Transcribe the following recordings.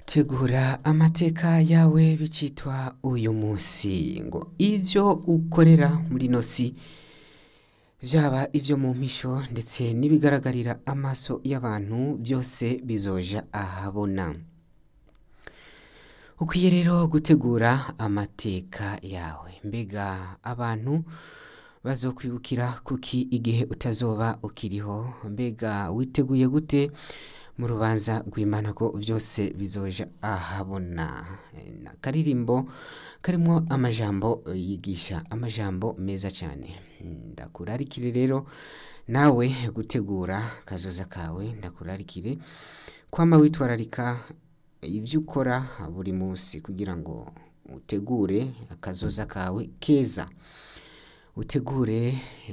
tegura amateka yawe bicitwa uyu munsi ngo ivyo ukorera muri ino si vyaba ivyo mu mpisho ndetse n'ibigaragarira amaso y'abantu byose bizoja ahabona ukwiye rero gutegura amateka yawe mbega abantu bazokwibukira kuki igihe utazoba ukiriho mbega witeguye gute mu rubanza rw'imana ko byose bizoja ahabona na karirimbo karimwo amajambo yigisha amajambo meza cyane ndakurarikire rero nawe gutegura kazoza kawe ndakurarikire kwama witwararika ibyo ukora buri munsi kugira ngo utegure akazoza kawe keza utegure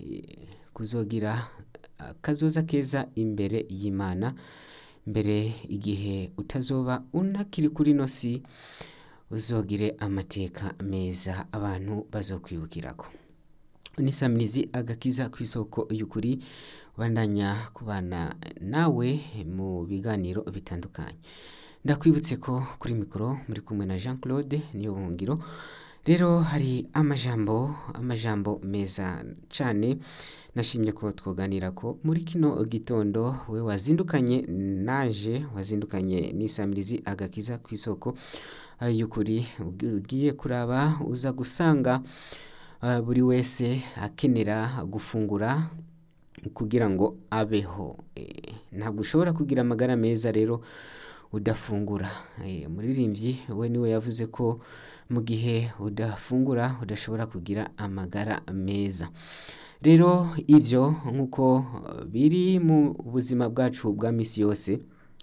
kuzogira akazoza keza imbere y'imana mbere igihe utazoba unakiri kuri ino si uzogire amateka meza abantu bazokwibukirako nisamirizi agakiza ku isoko y'ukuri bandanya kubana nawe mu biganiro bitandukanye ndakwibutse ko kuri mikoro muri kumwe na jean claude niyo buhungiro rero hari amajambo amajambo meza cyane nashimye ko twoganira ko muri kino gitondo we wazindukanye naje wazindukanye n'isamirizi agakiza ku isoko y'ukuri ugiye kuraba uza gusanga buri wese akenera gufungura kugira ngo abeho ntabwo ushobora kugira amagara meza rero udafungura umuririmbyi we niwe yavuze ko mu gihe udafungura udashobora kugira amagara meza rero ibyo nk'uko biri mu buzima bwacu bwa minsi yose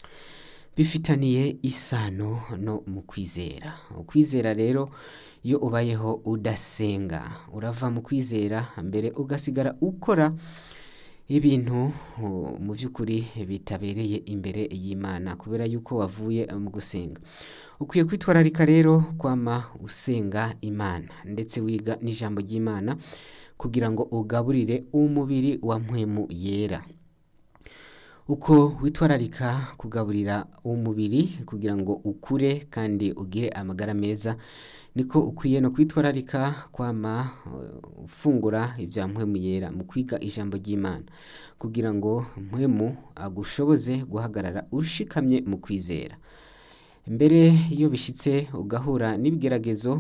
bifitaniye isano no mu kwizera ukwizera rero iyo ubayeho udasenga urava mu kwizera mbere ugasigara ukora ibintu mu by'ukuri bitabereye imbere y'imana kubera yuko wavuye mu gusenga ukwiye kwitwararika rero kwama usenga imana ndetse wiga n'ijambo ry'imana kugira ngo ugaburire umubiri wa mpwemu yera uko witwararika kugaburira umubiri kugira ngo ukure kandi ugire amagara meza niko ukwiye no kwitwararika kwama ufungura ibya mpwemu yera mu kwiga ijambo ry'imana kugira ngo mpwemu agushoboze guhagarara ushikamye mu kwizera mbere iyo bishyitse ugahura n'ibigeragezo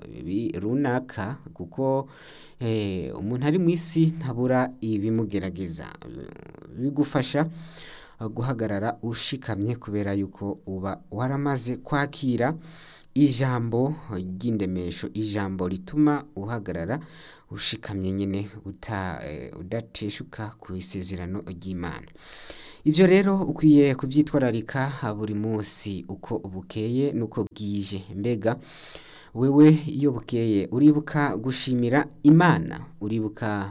runaka kuko umuntu ari mu isi ntabura ibimugerageza bigufasha guhagarara ushikamye kubera yuko uba waramaze kwakira ijambo ry'indemesho ijambo rituma uhagarara ushikamye nyine udateshuka ku isezerano ry'imana ibyo rero ukwiye kubyitwararika buri munsi uko bukeye n'uko bwije mbega wewe iyo bukeye uribuka gushimira imana uribuka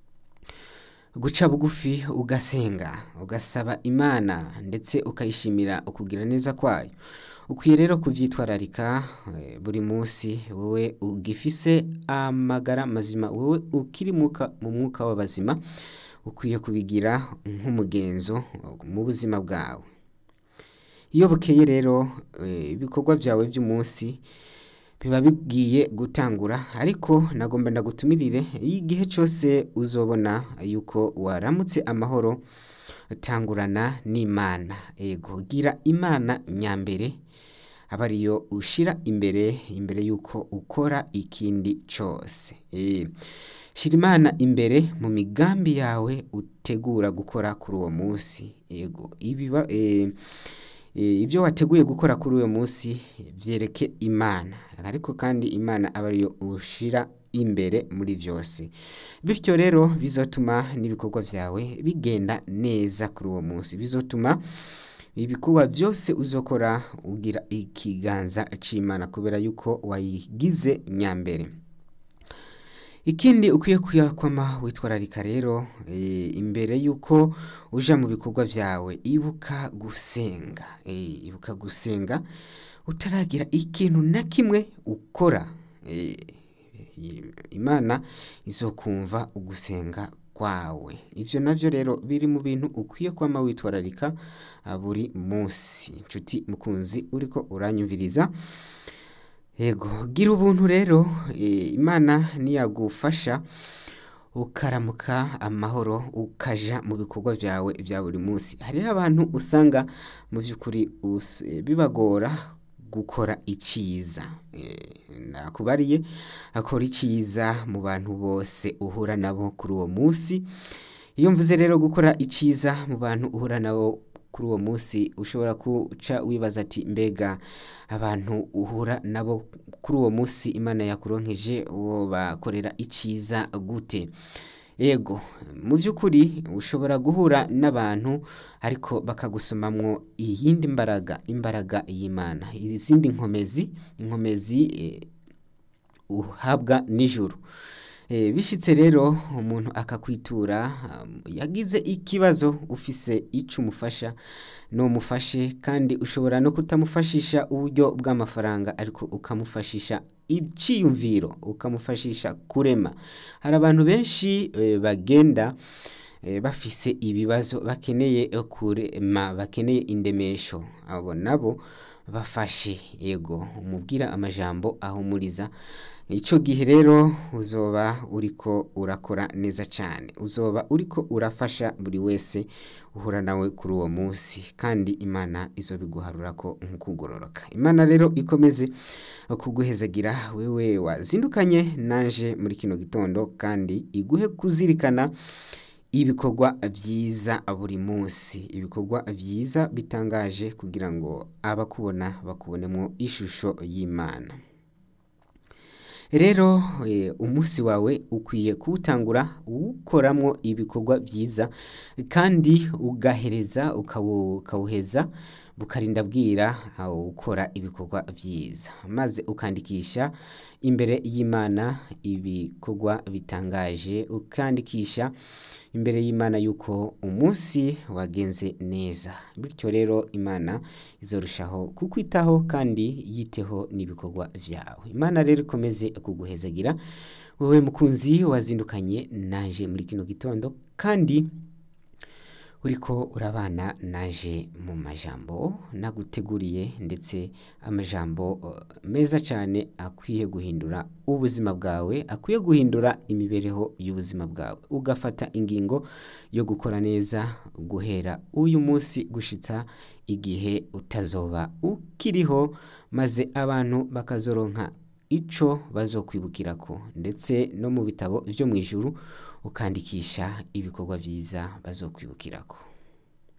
guca bugufi ugasenga ugasaba imana ndetse ukayishimira ukugira neza kwayo ukwiye rero kubyitwararika buri munsi wowe ugifise amagara mazima wowe ukiri mu mwuka w'abazima ukwiye kubigira nk'umugenzo mu buzima bwawe iyo bukeye rero ibikorwa byawe by'umunsi biba bigiye gutangura ariko nagomba ndagutumirire igihe cyose uzobona yuko waramutse amahoro tangurana n'imana ego gira imana nyambere aba ariyo ushyira imbere imbere y'uko ukora ikindi cyose shyira imana imbere mu migambi yawe utegura gukora kuri uwo munsi ego ibiba ibyo wateguye gukora kuri uwo munsi byereke imana ariko kandi imana aba ariyo ushyira imbere muri byose bityo rero bizatuma n'ibikorwa byawe bigenda neza kuri uwo munsi bizatuma ibikorwa byose uzokora ugira ikiganza cy'imana kubera yuko wayigize nyambere ikindi ukwiye kuyakwama witwararika rero imbere y'uko uja mu bikorwa byawe ibuka gusenga ibuka gusenga utaragira ikintu na kimwe ukora imana izo kumva ugusenga kwawe ivyo navyo rero biri mu bintu ukwiye kwama witwararika ah, buri munsi nshuti mukunzi uriko uranyumviriza yego gira ubuntu rero eh, imana niyagufasha ukaramuka amahoro ukaja mu bikorwa vyawe vya buri munsi hariho abantu usanga mu vy'ukuri us- eh, bibagora gukora iciza Eh, nakubariye akora iciza mu bantu bose uhura nabo kuri uwo munsi iyo mvuze rero gukora iciza mu bantu uhura nabo kuri uwo munsi ushobora kuca wibaza ati mbega abantu uhura nabo kuri uwo munsi imana yakuronkeje uwo bakorera iciza gute yego mu by'ukuri ushobora guhura n'abantu ariko bakagusomamwo iyindi mbaraga imbaraga y'imana izindi nkomezi inkomezi eh, uhabwa nijoro Eh, bishitse rero umuntu akakwitura um, yagize ikibazo ufise ico umufasha nomufashe kandi ushobora no kutamufashisha uburyo bw'amafaranga ariko ukamufashisha iciyumviro ukamufashisha kurema hari abantu benshi eh, bagenda eh, bafise ibibazo bakeneye kurema bakeneye indemesho abo nabo bafashe yego umubwira amajambo ahumuriza ico gihe rero uzoba uriko urakora neza cane uzoba uriko urafasha buri wese uhura nawe kuri uwo munsi kandi imana izobiguharurako nk'ukugororoka imana rero ikomeze kuguhezagira wewe wazindukanye nanje muri kino gitondo kandi iguhe kuzirikana ibikorwa vyiza buri munsi ibikorwa vyiza bitangaje kugira ngo abakubona bakubonemwo ishusho y'imana rero eh, umunsi wawe ukwiye kuwutangura uwukoramwo ibikorwa vyiza kandi ugahereza ukawu- ukawuheza bukarinda bwira aho ukora ibikorwa vyiza maze ukandikisha imbere y'imana ibikorwa bitangaje ukandikisha imbere y'imana yuko umunsi wagenze neza bityo rero imana izorushaho kukwitaho kandi yiteho n'ibikorwa vyawe imana rero ikomeze kuguhezagira wowe mukunzi wazindukanye naje muri kino gitondo kandi uriko urabana naje mu majambo naguteguriye ndetse amajambo uh, meza cyane akwiye guhindura ubuzima bwawe akwiye guhindura imibereho y'ubuzima bwawe ugafata ingingo yo gukora neza guhera uyu munsi gushitsa igihe utazoba ukiriho maze abantu bakazoronka ico bazokwibukirako ndetse no mu bitabo vyo mu ijuru ukandikisha ibikorwa vyiza bazokwibukirako